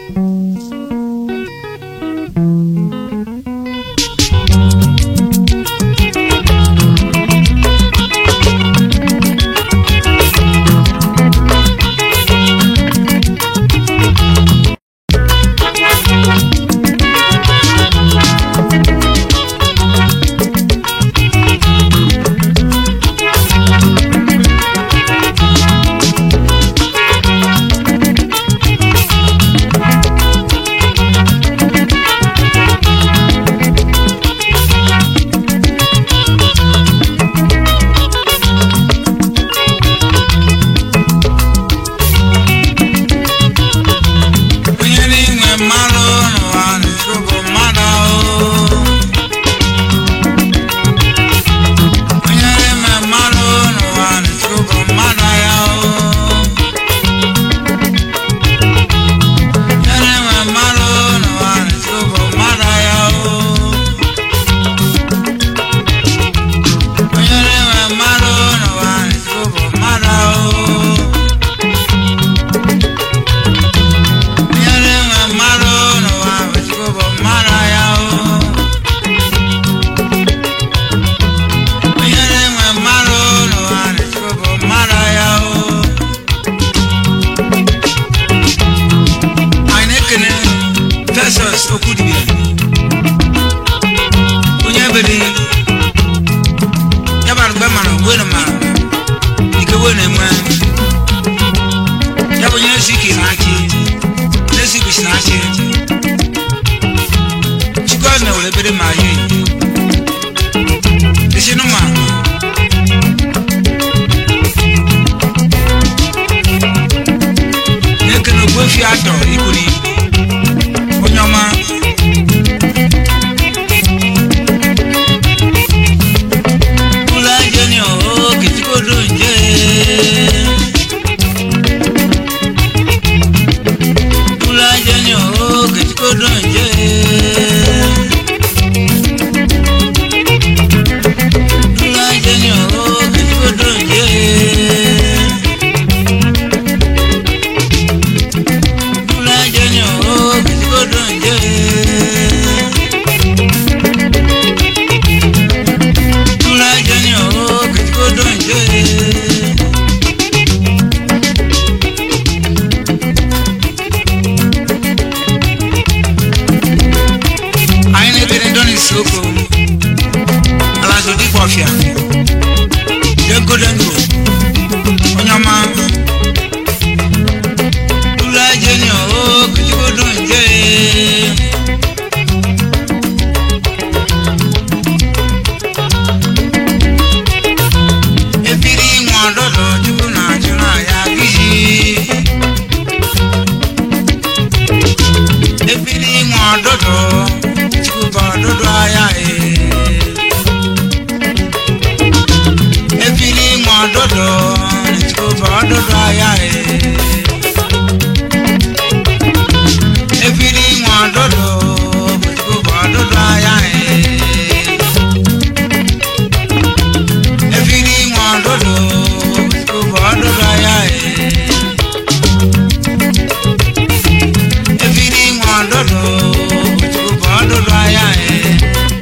onye n'inwe mmadụ n'ụwa n'ụwa bụ mmadụ ahụ onye n'ime mmadụ n'ụwa n'ụwa bụ mmadụ ya ahụ onye n'ime mmadụ n'ụwa n'ụwa bụ mmadụ ya ahụ onye n'ime mmadụ n'ụwa n'ụwa bụ mmadụ ahụ Nyere nwe mmadụ n'ụwa Chukwu bụ mmadụ ya o. Nyere nwe mmadụ n'ụwa Chukwu bụ mmadụ ya o. Anyị na-ekene Festus Okwudibia onye bere ya bara mgbe mara wenu mara ike wenu enwe ya bụ onye ezi ike na-achị n'ezi bisi na-achị chukwu azụ na were ebere ma yi isi nụma na-ekene ogbuefi atọ iburi onye ọma ụlọ ajeni o kechikodo nje Fúlájẹ́ ni ó kìtì kó dùn jẹ́. Fúlájẹ́ ni ó kìtì kó dùn jẹ́. Fúlájẹ́ ni ó kìtì kó dùn jẹ́. Fúlájẹ́ ni ó kìtì kó dùn jẹ́. anyị na-ekele ndị n'isi oko alazo dịkwa ọfịa dengodengo onye ọma ụlọ ajeni o kujigodo nje ebiri nwe ọdọdọ chukwu na-achụ na ya gịji ebiri nwe ọdọdọ chukwu bụ ọdọdọ ahịa ee ebiri nwe ọdọdọ chukwu bụ ọdọdọ ahịa ee ebiri nwe ọdọdọ chukwu bụ ọdọdọ ahịa ee ebiri nwe ọdọdọ chukwu bụ ọdọdọ ahịa ee ebiri nwe ọdọdọ chukwu bụ ọdọdọ ahịa ee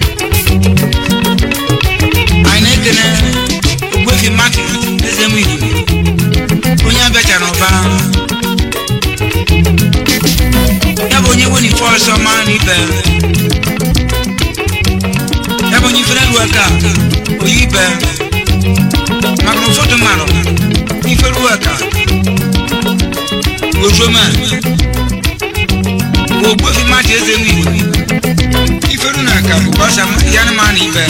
anyị na-ekele ogbefi mmadụ eze m igwe onye abịacha n'ụba ya bụ onye wenife ọsọ ma na ibe ya bụ onye ifere ruo aka oyi ibe maka na ụfọdụ mmadụ ife ruo aka ozoma ogbefi mmadụ eze m igwe iferu na aka bụ ọsa ya na ma na ibe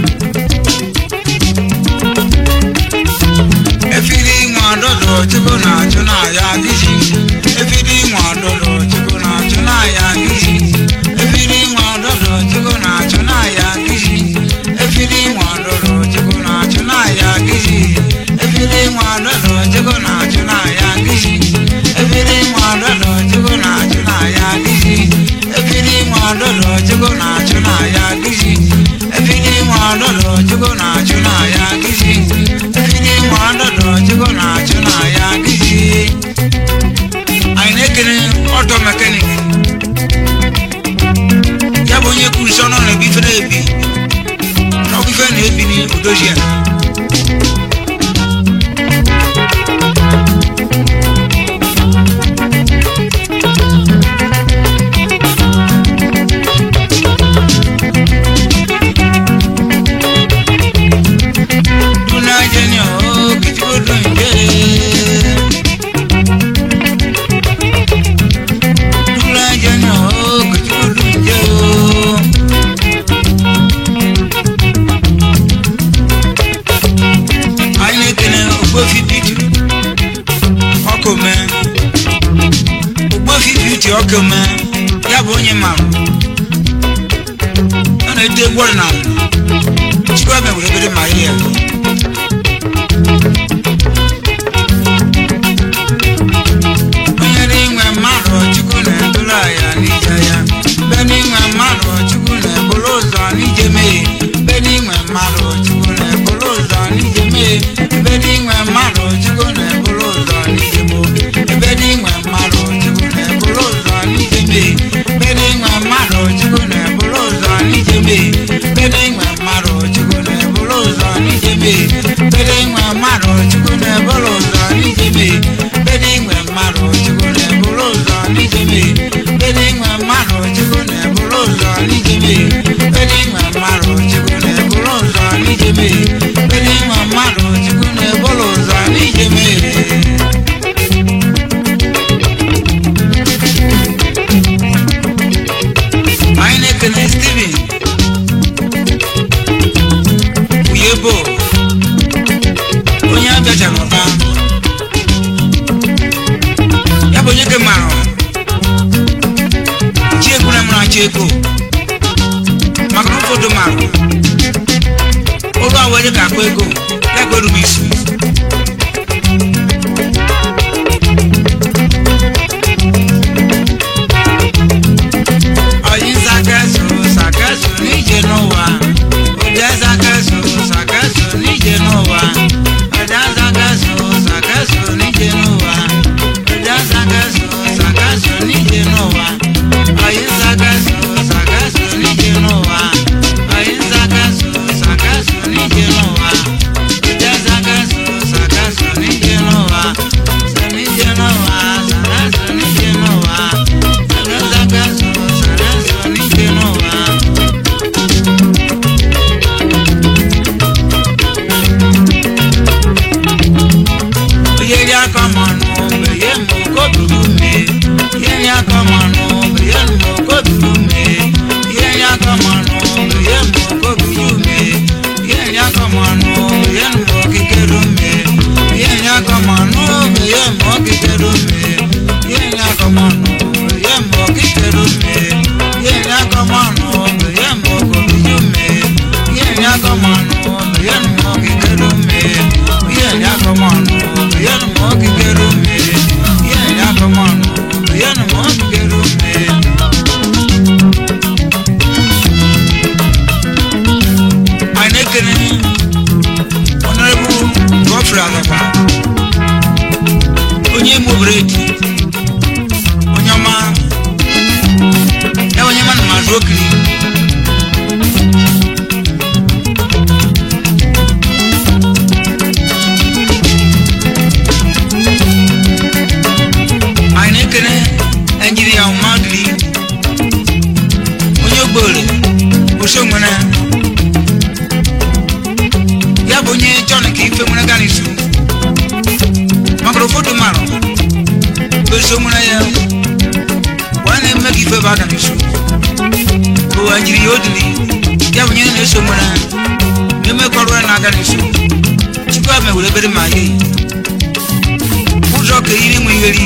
efiri nwa ọdọdọ chukwu na-achụ n'aya gịji efiri nwa ọdọdọ chukwu na-achụ n'aya gịji efiri nwa ọdọdọ chukwu na-achụ n'aya gịji efiri nwa ọdọdọ chukwu na-achụ n'aya gịji efiri nwa ọdọdọ chukwu na-achụ n'aya gịji efiri nwa ọdọdọ chukwu na-achụ n'aya gịji efiri nwa ọdọdọ chukwu na-achụ n'aya gịji efiri nwa ọdọdọ chukwu na-achụ n'aya gịji efiri nwa ọdọdọ chukwu na-achụ n'aya gịji anyị na-ekele ọtọ mekanik ọkụ mee ya bụ onye mara ọ na-ete egwu ọdịnala chukwu ebe were ebere ma ihe ya onye n'inwe mmadụ chukwu na-eburu ya n'ije ya be n'inwe mmadụ chukwu na-eburu ụzọ n'ije mee be n'inwe mmadụ chukwu na-eburu ụzọ n'ije mee be n'inwe mmadụ chukwu na-eburu ụzọ n'ije gboo ebe n'inwe mmadụ chukwu na-eburu ụzọ n'ije mee be n'inwe mmadụ chukwu na-eburu ụzọ n'ije mee be n'inwe mmadụ chukwu na-eburu ụzọ n'ije mee be n'inwe mmadụ chukwu na-eburu ụzọ n'ije mee be n'inwe mmadụ chukwu na-eburu ụzọ n'ije mee be n'inwe mmadụ chukwu na-eburu ụzọ n'ije mee be n'inwe mmadụ chukwu na-eburu ụzọ n'ije mee be n'inwe mmadụ chukwu na-eburu ụzọ n'ije mee anyị na-ekene Steven Uyebo onye abịachara ụba ya bụ onye ke mara chi egwu na mara chi ego maka na ụfọdụ mara ụlọ a were ka akpa ego ya kweru m isi Oyi sakaso sakaso n'ije n'ụwa Ụdị sakaso sakaso n'ije n'ụwa Ụdị sakaso sakaso n'ije n'ụwa Ụdị sakaso sakaso n'ije n'ụwa Oyi sakaso sakaso n'ije n'ụwa Oyi sakaso sakaso n'ije n'ụwa Ụdị sakaso sakaso n'ije n'ụwa Sa n'ije n'ụwa sakaso n'ije n'ụwa Sakaso sakaso n'ije n'ụwa yeri akọmọnụ beye mụ koburu me yeri akọmọnụ beye mụ koburu me yeri akọmọnụ beye mụ koburu me yeri akọmọnụ beye mụ kikeru me yeri akọmọnụ beye mụ kikeru me yeri akọmọnụ beye mụ kikeru me yeri akọmọnụ beye mụ koburu me yeri akọmọnụ beye mụ kikeru me yeri akọmọnụ beye mụ kikeru me yeri akọmọnụ beye mụ kikeru me anyị na-ekene ọnọrọbụ gọfrị alaba onye ime obredi onye ọma ya onye mana mazụ okiri anyị na-ekene enjiria ọmadụli onye ogbere osonwere ya bụ onye jọn ka ife nwere gana isu maka ụfọdụ marụ beso nwere ya wa na-eme ka ife bụ aga n'isu bụ enjiri ya odili ya bụ onye na-eso nwere na-emekọrọ ya na-aga n'isu chukwu ame were ebere ma ye ụzọ ka iri nwe iheri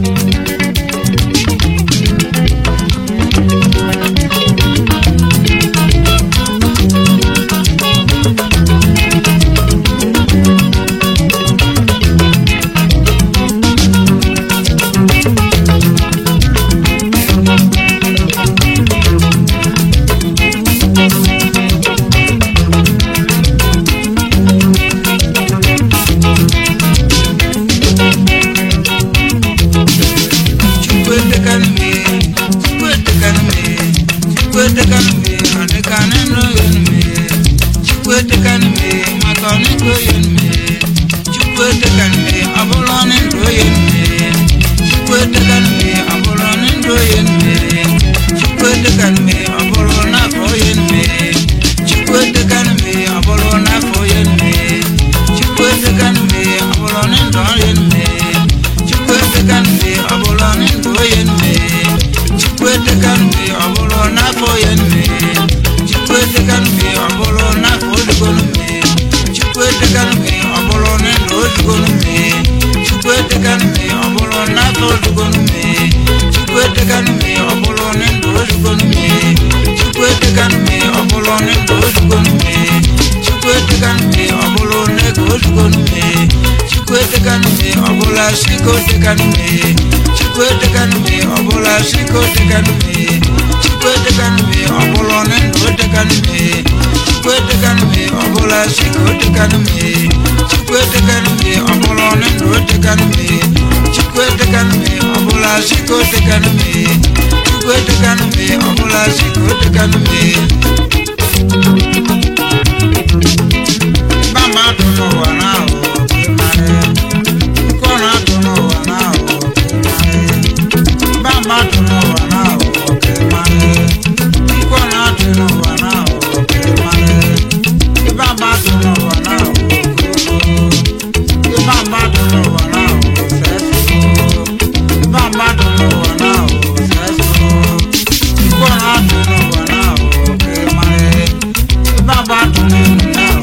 chukwu etekanu me chukwu etekanu me chukwu etekanu me ọdịkanụ nro yenu me chukwu etekanu me maka ọnịgo yenu me chukwu etekanu me ọbụla ọnịndo yenu me chukwu etekanu me ọbụla ọnịndo yenu me chukwu etekanu me ọbụla n'afọ yenu me chukwu etekanu me ọbụla n'afọ yenu me chukwu etekanu me ọbụla ọnịndo yenu me chukwu etekanu me ọbụla n'ndụ onye nne chukwu etekanu me ọbụla n'afọ onye nne chukwu etekanu me ọbụla n'afọ odigonu me chukwu etekanu me ọbụla n'ndụ odigonu me chukwu etekanu me ọbụla n'afọ odigonu me chukwu etekanu etekanụ m ọ bụrụ na ndụ ozugonu m chukwu etekanụ m ọ bụrụ na ndụ ozugonu m chukwu etekanụ m ọ bụrụ na ego ozugonu m chukwu etekanụ m ọ bụla siko tekanụ m chukwu etekanụ m ọ bụla siko tekanụ m chukwu etekanụ m ọ bụrụ na ndụ etekanụ m chukwu etekanụ m ọ bụla siko tekanụ m chukwu etekanụ m ọ bụrụ na ndụ etekanụ m chukwu etekanụ m ọ bụla siko tekanụ m chukwu etekanụ m ọ bụla siko tekanụ m Bamba atụ n'ụwa n'ahụ nke ọ na-atụ n'ụwa n'ahụ Bamba atụ n'ụwa n'ahụ nke ọ na-atụ n'ụwa n'ahụ Bamba atụ n'ụwa n'ahụ Bamba atụ n'ụwa n'ahụ Bamba atụ n'ụwa n'ahụ nke ọ na-atụ n'ụwa n'ahụ Bamba atụ n'ụwa n'ahụ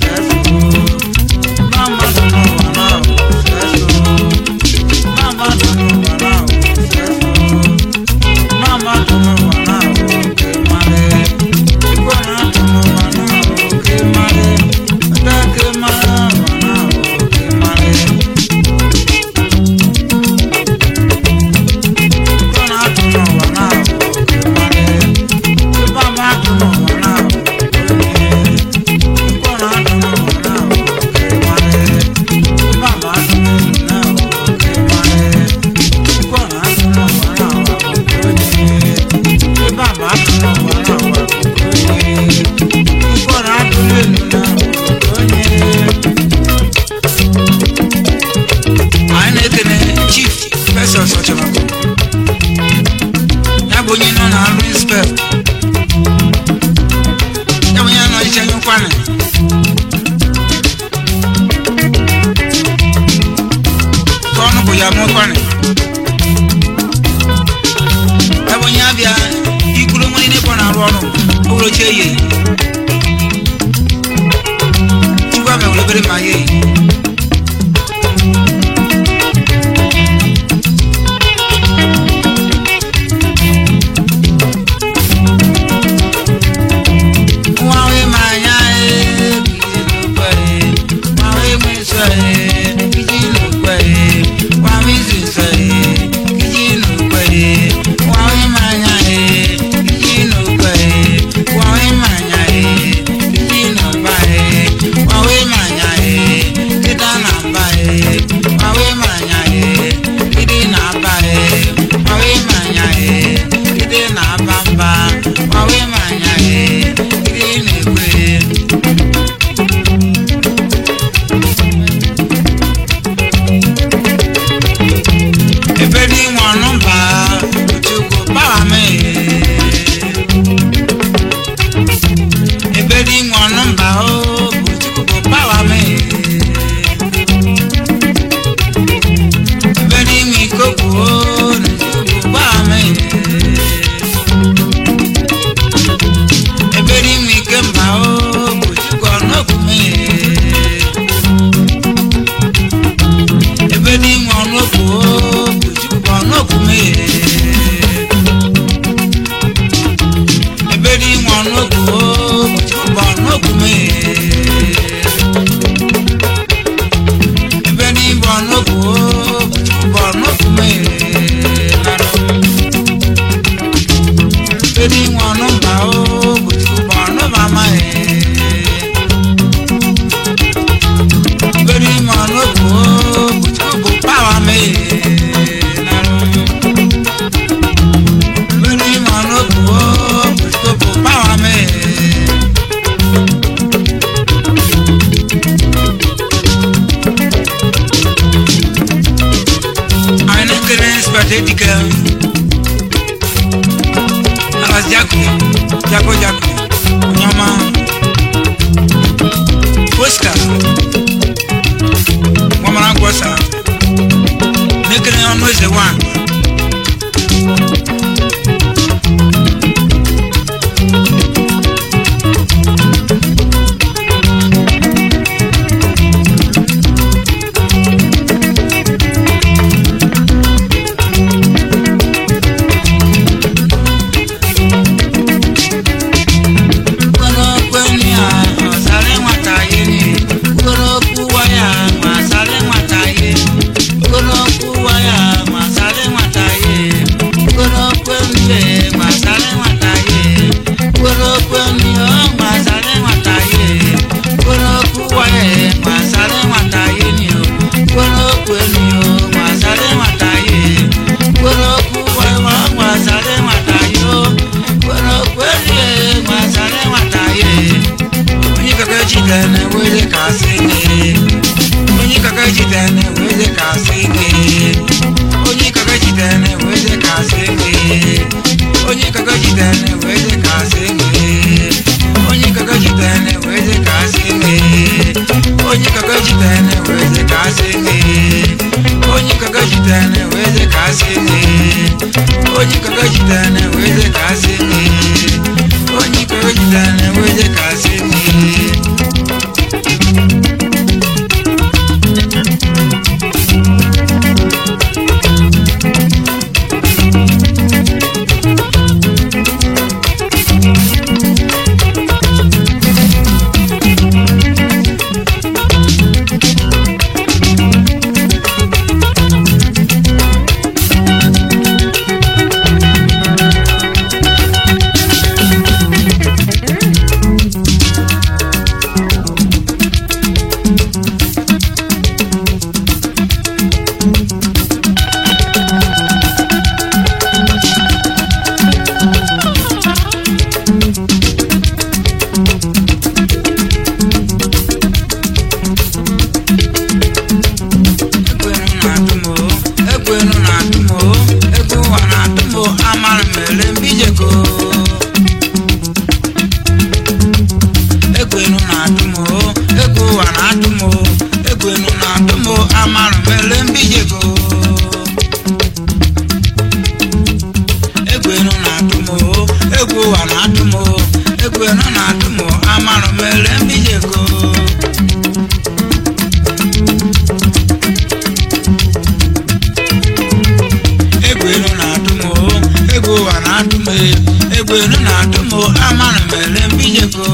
Bamba atụ n'ụwa n'ahụ Bamba atụ n'ụwa n'ahụ Mama atụ n'ụwa n'ahụ nke mmadụ Igwe na-atụ n'ụwa n'ahụ nke mmadụ Ada nke mmadụ ụwa n'ahụ nke mmadụ Igwe na-atụ n'ụwa n'ahụ nke mmadụ Mama atụ n'ụwa n'ahụ nke Igwe na-atụ n'ụwa n'ahụ nke mmadụ Mama atụ n'ụwa n'ahụ nke mmadụ Igwe na-atụ n'ụwa n'ahụ nke onye Bàbá atụ n'ụwa n'ahụ nke onye Igwe na-atụ n'elu n'ahụ nke onye anyị na-ekene chief Festus Ọchọmakụ ya bụ onye nọ na arụ inspect ya bụ onye nọ iche nye nkwanị ka ọnụ bụ ya mụ nkwanị ya bụ onye abịa ikwuru nwere n'ebe ọ na-arụ ọrụ ụlọ ochie ye chukwu abịa were obere ma ye nwa onye ma anya ee kiji n'okwe nwa onye nwe nsọ ee kiji n'okwe nwa onye izu nsọ ee kiji n'okwe nwa onye ma anya ee kiji n'okwe nwa onye ma anya ee kiji n'ọba ee nwa onye ma anya ee kịta na mba ee nwa onye ma anya ee kịdị na aba ee nwa onye ma anya ee kịdị na aba mba nwa onye ma anya ee kịdị na-ekwe ebe dị nwa nọmba chukwu kpawa m ebe dị nwa nọmba o bụ chukwu kpawa m ebe dị nwa ikokwu o na chukwu kpawa m ebe dị nwa ikemba o bụ chukwu ọnọgwu m ebe dị nwa ọnọgwu o bụ chukwu ọnọgwu m ebe dị nwa ọnọgwu o bụ chukwu ọnọgwu m ebe dị nwa ọnọgwu o bụ chukwu ọnọgwu m ebe dị nwa ọnọmba o bụ chukwu ọnọba m ebe dị nwa ọnọgwu o bụ chukwu pawa m ebe dị nwa ọnọgwu o bụ chukwu pawa m anyị na-ekele inspector dike alas jako jako jako onye ọma oscar gbamara ngwọsa na-ekele ọnụ eze wan kwenu yo gbasara nwata ye kwere okwu gwawa gbasara nwata yo kwere okwu erie gbasara nwata ye onye kaka jide na-ewere ka asị gị onye kaka jide na-ewere ka asị gị onye kaka jide na-ewere ka asị gị onye kaka jide na-ewere ka asị gị onye kaka jide na-ewere ka asị gị onye kaka jide na-ewere ka asị gị onye kaka jide na-ewere ka asị gị onye kaka jide na-ewere ka asị gị onye kaka jide na-ewere ka asị gị ekwenu na-atụ m o ekwenu na-atụ m o egwu ụwa na-atụ m o amara m ele mbijeko ekwenu na-atụ m o egwu ụwa na-atụ m o ekwenu na-atụ m o amara m ele mbijeko ekwenu na-atụ m o egwu ụwa na-atụ m o ekwenu na-atụ m o amara m ele mbijeko egwelu na-atụ m o egwu ụwa na-atụ m e egwelu na-atụ m o amara m ele mbijeko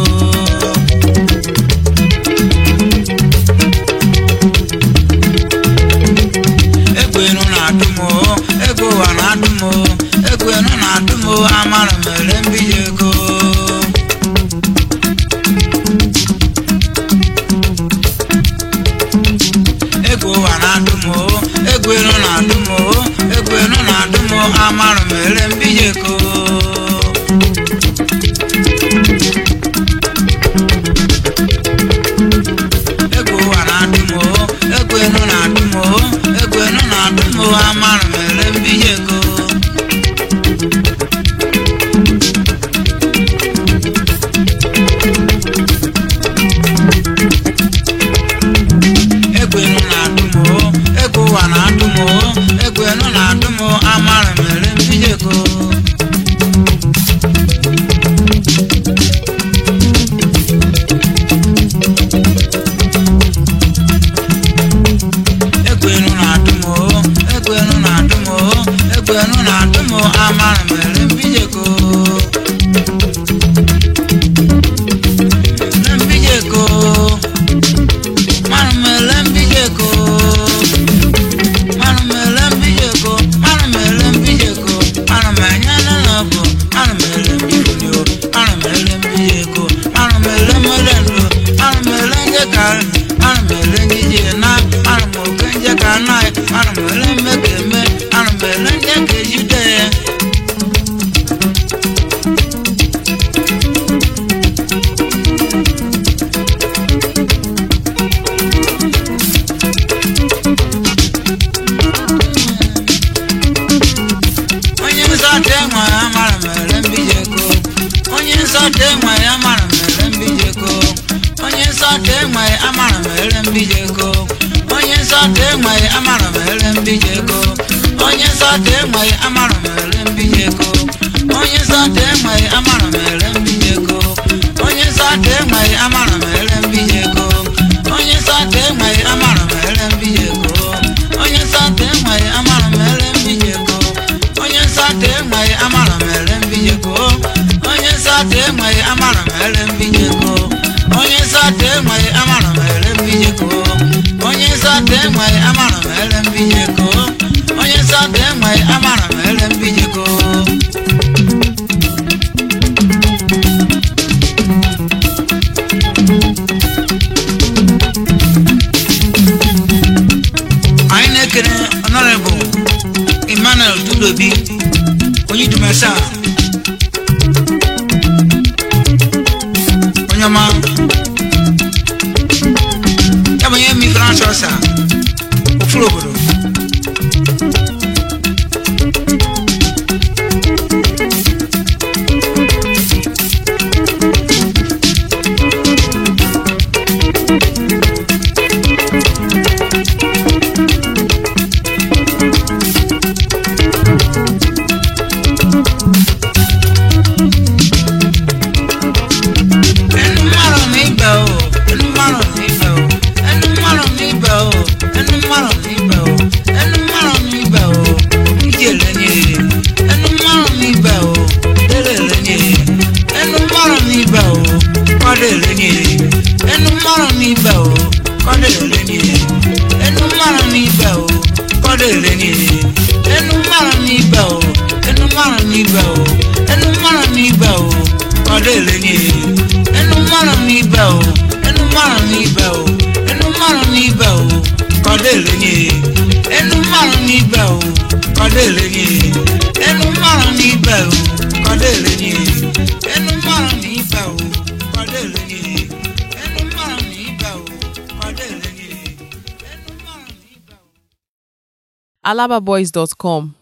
egwelu na-atụ m o egwu ụwa na-atụ m o egwelu na-atụ m o amara m ele mbijeko egwu ụwa na-atụ m o egwelu na-atụ m o egwelu na-atụ m o amara m ele mbijeko egwu ụwa na-atụ m o egwelu na-atụ m o egwelu na-atụ m o amara m ele mbijeko egwelu na-atụ m o egwu ụwa na-atụ m o egwelu na-atụ m o amara m ele mbijeko egwelu na-atụ m o egwelu na-atụ m o egwelu na-atụ m o amara m ele mbijeko ele mbijeko mara m ele mbijeko mara m ele mbijeko mara m ele mbijeko mara m enyela na ọbụ mara m ele mbijeko mara m ele mbijeko mara m ele mmelendu mara m ele njekari mara m ele njije na mara m oke njeka na mara m ele mmekeme mara m ele njeka ejide ya onye nsọte nwe ya mara mere mbijeko onye nsọte nwe ya mara mere mbijeko onye nsọte nwe ya mara mere mbijeko onye nsọte nwe ya mara mere mbijeko onye nsọte nwe ya mara mere mbijeko onye nsọte nwe ya mara mere mbijeko onye nsọte nwe ya mara mere mbijeko onye nsọte nwe ya mara mere mbijeko onye nsọte nwe ya mara mere mbijeko onye nsọte enweghị amara mere mbijeko onye nsọte enweghị amara mere mbijeko onye nsọte enweghị amara mere mbijeko onye nsọte enweghị amara mere mbijeko onye nsọte enweghị amara mere mbijeko anyị na-ekene honorable emmanuel dudobi onye dumesa onye ọma ya bụ onye mi branch ọsa ofuru obodo ẹnu márùn nígbà o ẹnu márùn nígbà o ẹnu márùn nígbà o ẹnu márùn nígbà o ẹnu márùn nígbà o ìjẹ rẹ ní èrè ẹnu márùn nígbà o lérè rẹ ní èrè ẹnu márùn nígbà o kọ́dé rẹ ní èrè ẹnu márùn nígbà o kọ́dé rẹ ní èrè ẹnu márùn nígbà o kọ́dé rẹ ní èrè ẹnu márùn nígbà o ẹnu márùn nígbà o ẹnu márùn nígbà o kọ́dé rẹ ní èrè ẹnu márùn ní ibà o ẹnu márùn ní ibà o ẹnu márùn ní ibà o kọ́dé lé ní e ẹnu márùn ní ibà o kọ́dé lé ní e ẹnu márùn ní ibà o kọ́dé lé ní e ẹnu márùn ní ibà o kọ́dé lé ní e ẹnu márùn ní ibà o kọ́dé lé ní e ẹnu márùn ní ibà o. alababoys.com